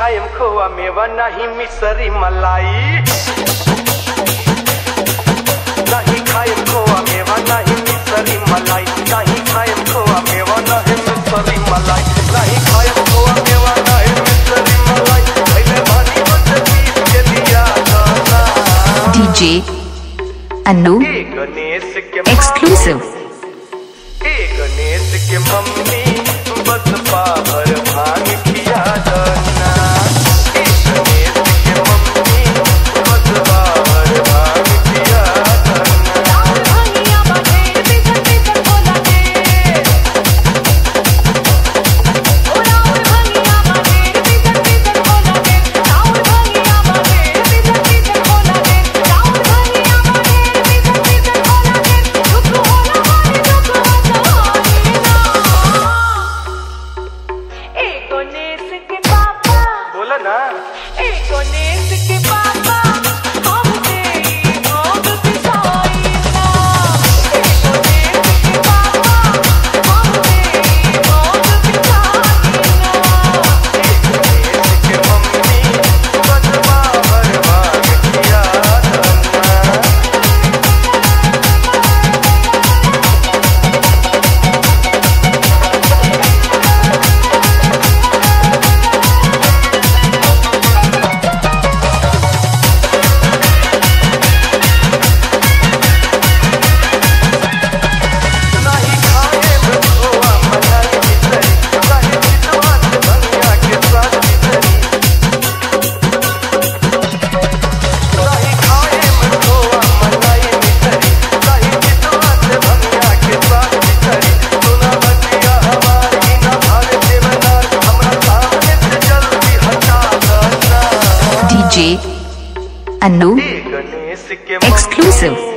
खाएम खोआ मेवा नहीं मिसरी मलाई नहीं खाएम खोआ मेवा नहीं मिसरी मलाई नहीं खाएम खोआ मेवा नहीं मिसरी मलाई नहीं खाएम खोआ मेवा नहीं मिसरी मलाई पहले भानी मत पीस के दिया गाना DJ Anu ए गणेश के Exclusive ए गणेश के मम्मी बस पावर भांग खिया दना ए गणेश के मम्मी बस पावर भांग खिया दना भांगिया बाटे बिजन बिजन बोला दे ओ राउर भांगिया बाटे बिजन बिजन बोला दे राउर भांगिया बाटे बिजन बिजन बोला दे राउर भांगिया बाटे बिजन बिजन बोला दे दुख होला मारे दुख हसाई ना ए गणेश के पापा बोला ना ए गणेश के पापा हमसे भोग पिसाई ना ए गणेश के पापा हमसे भोग पिसाई ना गणेश के मम्मी बस पावर भांग खिया दना नहीं खाए खोआ मलाई मिसरी नहीं विश्वास भंगिया के स्वाद मिसरी नहीं खाए खोआ मलाई मिसरी नहीं विश्वास भंगिया के स्वाद मिसरी सुना बतिया हमारी न भाग के मनार हमरा सामने से जल्दी हटा दना DJ Anu ए गणेश के Exclusive